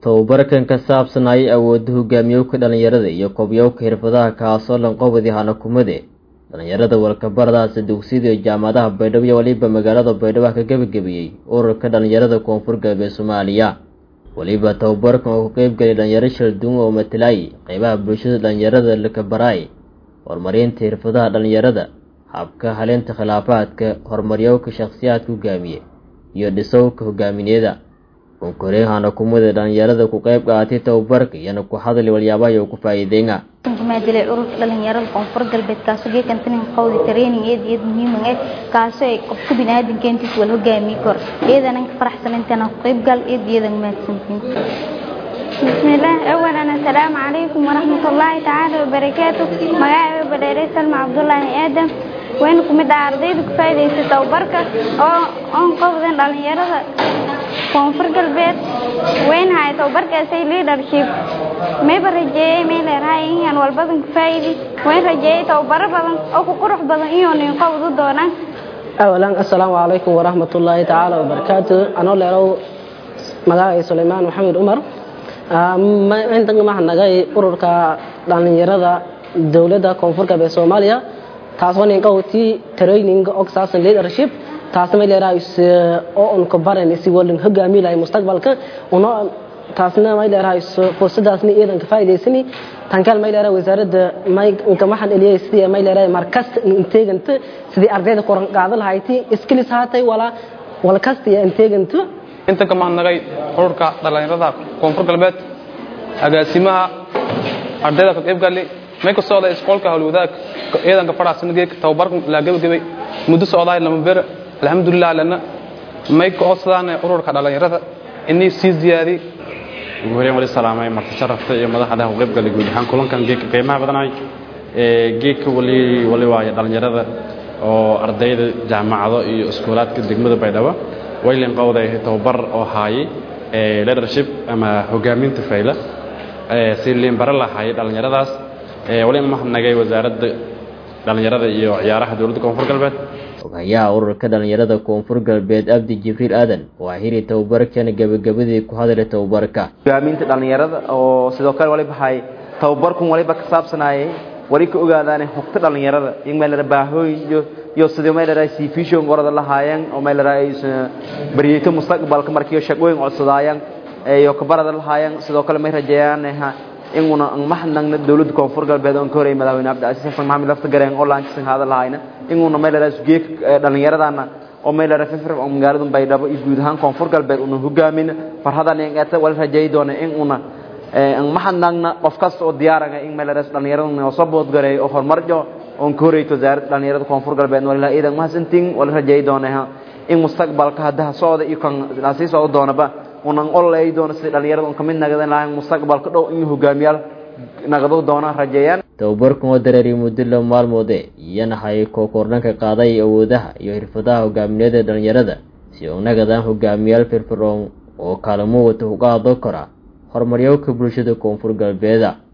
tababarkan ka saabsanayay awoodda hogaamiyowka dhalinyarada iyo kobyowka xirfadaha kaasoo lanqobadi hanakumade dhalinyarada walkabaradaasi dugsiyada iyo jaamacadaha baydhabo iyo waliba magaalada baydhabo ka gebagabiyey ururka dhalinyarada koonfur galbeed soomaaliya weliba tababarkan oo ku qeybgelay dhalinyaro shalduun oo matalaayay qeybaha bulshada dhalinyarada lakabaraay horumarinta xirfadaha dhalinyarada habka haleenta khilaafaadka horumaryowka shakhsiyaadka hogaamiye iyo dhisowka hogaamineeda konkorehana kumada dhalinyarada ku qeyb qaatay tababarka iyana ku hadli walyaabahaya ku faa'iideyna maadilay ururka dhalinyarada koonfur galbeed kaasoo geekan tanin qowdi training eed eed muhiim ah kaasoo ay qofka bini'aadamka intiis wal hogaamiye kor iyadana ka faraxsan intana ku qeyb gal eed iyada mahadsantiin بسم الله أولا السلام عليكم ورحمة الله تعالى وبركاته مقاعد بدري سلمى عبد الله آدم وين كمد عرضيد كفايدة توبركة أو أن قفضن dhalinyarada koonfur galbeed weyn hay tababarka say leadership mayba rajeeyay may leerahay inaan walbadan ka faa'iidi weyn rajeeyay tababaro badan oo ku qurux badan iyo nin qowdu doonaan awalan assalaamu calaykum waraxmatullaahi tacaala wabarakaatu anoo leerow magacay sulaymaan maxamed umar intan mahadnagay ururka dhalinyarada dowladda koonfur galbeed soomaaliya taasoo ninka wati training oxasan leadership taasna may leerahay oo un ka baran si walin hogaami lahay mustaqbalka uno taasna may leerahay fursadaasna iidan ka faa'iidaysani tankaal may leerahay wasaaradda may inka maxan eliyay sidii may leerahay markas inteeganta sidii ardayda qoran qaada lahayti skills haatay wala wala kasta iyo inteeganta inta ka mahadnaqay ururka dhalinyarada koonfur galbeed agaasimaha ardayda ka qayb galay may ka socday isqoolka howlwadaag ciidanka faraxsan geeg tababarka la gabagabay muddo socdaay lama beer alxamdulilah lana may ka codsadaan ururka dhalinyarada inay sii ziyaadi ugu horeen wali salaamay marti sharafta iyo madaxda u qayb galay guud ahaan kulankan geedka qiimaha badanaay geedka wali wali waaye dhalinyarada oo ardayda jaamacado iyo iskuulaadka degmada baydhabo waylen qowday tababar oo haayay leadership ama hogaaminta fayla si liinbaro lahaayay dhalinyaradaas wali mahadnagay wasaaradda dhalinyarada iyo ciyaaraha dowladda koonfur galbeed ogayaha ururka dhalinyarada koonfur galbeed abdi jibriil aadan waa hiri tababarkana gebagabadii ku hadlay tababarka hogaaminta dhalinyarada oo sidoo kale waliba hay tababarkun waliba ka saabsanayay wali ka ogaadaan hogta dhalinyarada in meel baahooyin iyo iyo sidii meel ay si vision qorada lahaayeen oo meel ay bariyay mustaqbalka markii shaqooyin codsadaayaan iyo kabarada lahaayeen sidoo kale may rajeeyaan inguna mahadnaqna dowladda koonfur galbeed oo ka horeeyay madaxweyne cabdicasiis xasan maxamed lafta gareen oo laankisan hada lahaayna inguna meel ay geek dhalinyaradana oo meel ay fifir oo magaalada baydhabo iyo guud ahaan koonfur galbeed una hogaamin farhadan ingata wal rajeey doona inguna aan mahadnaqna qof kasta oo diyaaraga in meel ay dhalinyarada oo sabood gareey oo horumarjo oo ka horeeyay wasaaradda dhalinyarada koonfur galbeed walaalaha iidan mahadsantiin wal rajeey doona in mustaqbalka hadaha socda iyo kan sii socda doonaba unan olay doono si dhalinyarada ka mid nagadan lahayn mustaqbalka dhow in hogaamiyaal nagado doona rajeeyaan tababarkan oo dareeriy muddo la maalmoode iyana hay kookordhanka qaaday awoodaha iyo xirfadaha hogaamineeda dhalinyarada si u nagadaan hogaamiyaal firfircoon oo kaalmo wata uga hadlo kara horumaryowka bulshada koonfur galbeeda